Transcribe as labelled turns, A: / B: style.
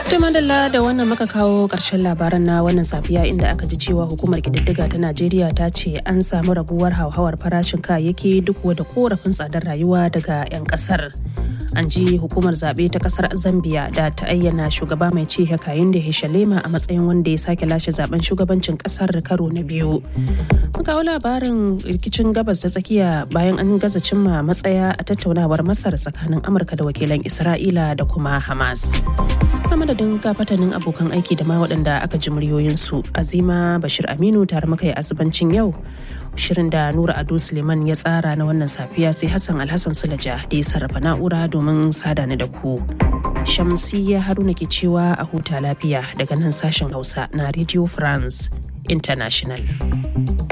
A: madalla da wannan muka kawo ƙarshen labaran na wannan safiya inda aka ji cewa hukumar ƙididdiga ta najeriya ta ce an samu raguwar hauhawar farashin kayayyaki duk da korafin tsadar rayuwa daga 'yan ƙasar an ji hukumar zaɓe ta ƙasar zambia da ta ayyana shugaba mai ci hakayin da hishalema a matsayin wanda ya sake lashe zaben shugabancin ƙasar karo na biyu mun kawo labarin rikicin gabas ta tsakiya bayan an gaza cimma matsaya a tattaunawar masar tsakanin amurka da wakilan isra'ila da kuma hamas a madadin kafatanin abokan aiki da ma waɗanda aka ji muryoyinsu azima bashir aminu tare muka yi asibancin yau shirin da nura ado suleiman ya tsara na wannan safiya sai hassan alhassan sulaja da ya sarrafa na'ura domin sada ni da ku shamsiyya haruna ke cewa a huta lafiya daga nan sashen hausa na radio france international